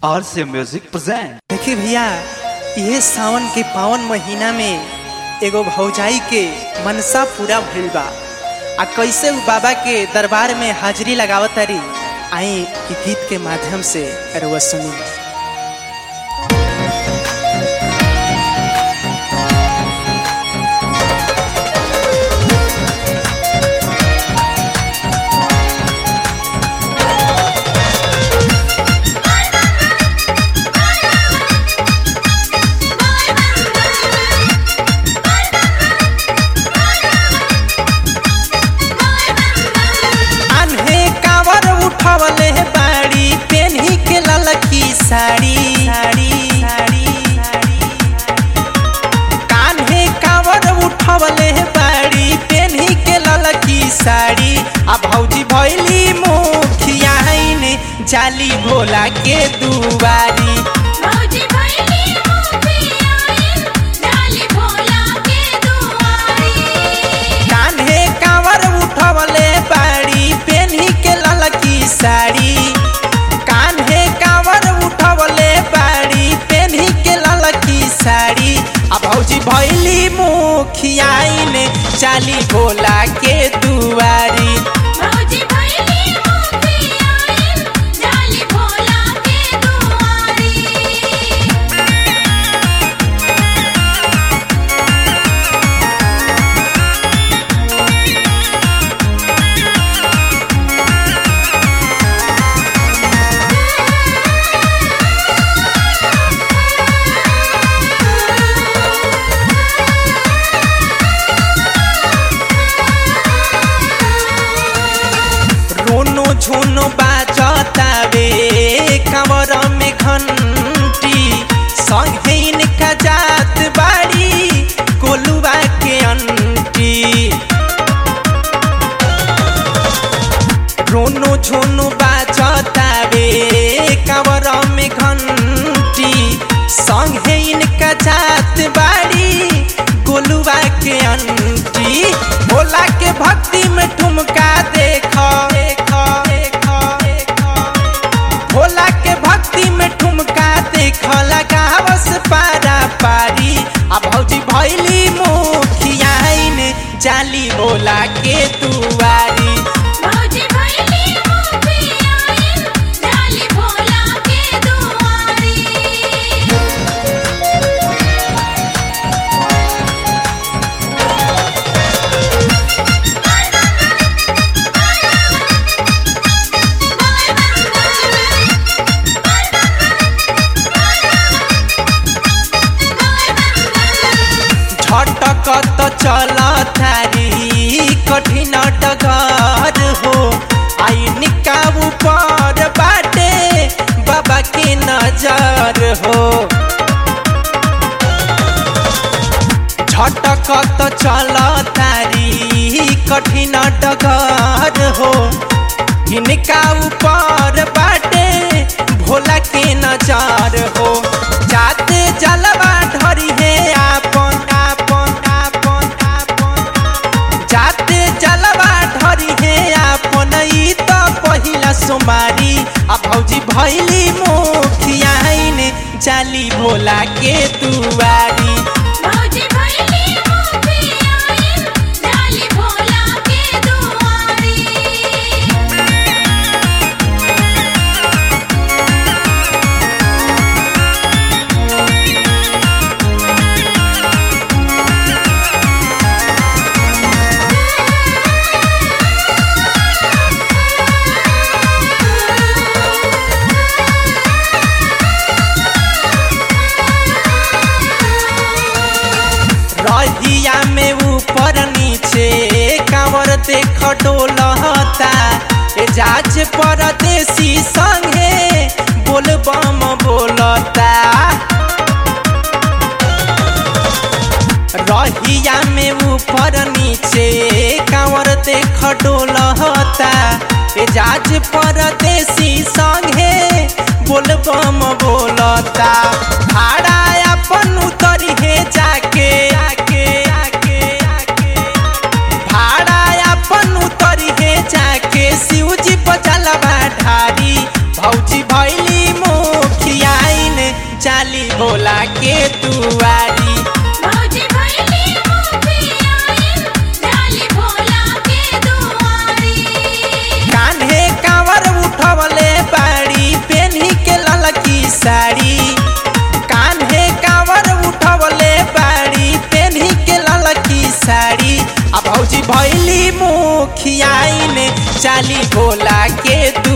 आर से music present देखिए भैया ये सावन के पावन महीना में एगो भौजाई के मनसा पूरा भइल बा आ कैसे उ बाबा के दरबार में हाजिरी लगावत तारी आई इ गीत के माध्यम से अरुआ सुनी आन्हे कावर उठवले बाड़ी पेन्ही के ललकी साड़ी साड़ी साड़ी कान्हे कावर उठवले बाड़ी पेन्ही के ललकी साड़ी आ भौजी भैली मुखियाइन जाली भोला के दुआरी भौजी भैली मुखियाइन डाली भोला के दुआरी कान्हे कावर उठवले बाड़ी पेन्ही के ललकी साड़ी कान्हे कावर उठवले बाड़ी पेन्ही के ललकी साड़ी आ भौजी भैली मुखियाइन चाली भोला के दुआरी भौजी भैली मुखियाइन डाली भोला के दुआरी रोनो झोनो बाजतावे कमर में घंटी संगे इनका जात बाड़ी कोलुआ के अंटी रोनो झोनो बाजतावे कमर में घंटी संगे इनका जात बाड़ी गोलुआ के अंटी भोला के भक्ति में ठुमका देखो देखो देखो देखो भोला के भक्ति में ठुमका देखो लगावस पारा पारी आ भौजी भैली मुखियाइन जाली भोला के दुआरी भौजी भैली मुखियाइन डाली भोला के दुआरी झटकत चल थारी कठिन डगर हो आइन का ऊपर बाटे बाबा के नजर हो झटकत चल तारी कठिन डगर हो इनका ऊपर बाटे भोला के नजर हो जाते जलवा ढरी है आपन आपन आपन आपन जाते जलवा ढरी है आपन ई तो पहिला सोमारी आ भौजी भैली मुखियाइन जाली भोला के दुआरी भौजी भैली मुखियाइन डाली भोला के दुआरी रहिया में ऊपर नीचे कांवर देख डोलता ए जाज परदेसी संगे बोल बम बोलता रहिया में ऊपर नीचे कांवर देख डोलता ए जाज परदेसी संगे बोल बम बोलता भाड़ा अपन उतरी है जाके आके आके आके भाड़ा अपन उतरी है जाके शिवजी पचलवा ढारी भौजी भैली भैली मुखियाइन चाली भोला के दुआरी भौजी भैली मुखियाइन डाली भोला के दुआरी कान्हे कांवर उठवले बाड़ी पेन्ही के ललकी साड़ी कान्हे कांवर उठवले बाड़ी पेन्ही के ललकी साड़ी आ भौजी भैली मुखियाइन चाली भोला के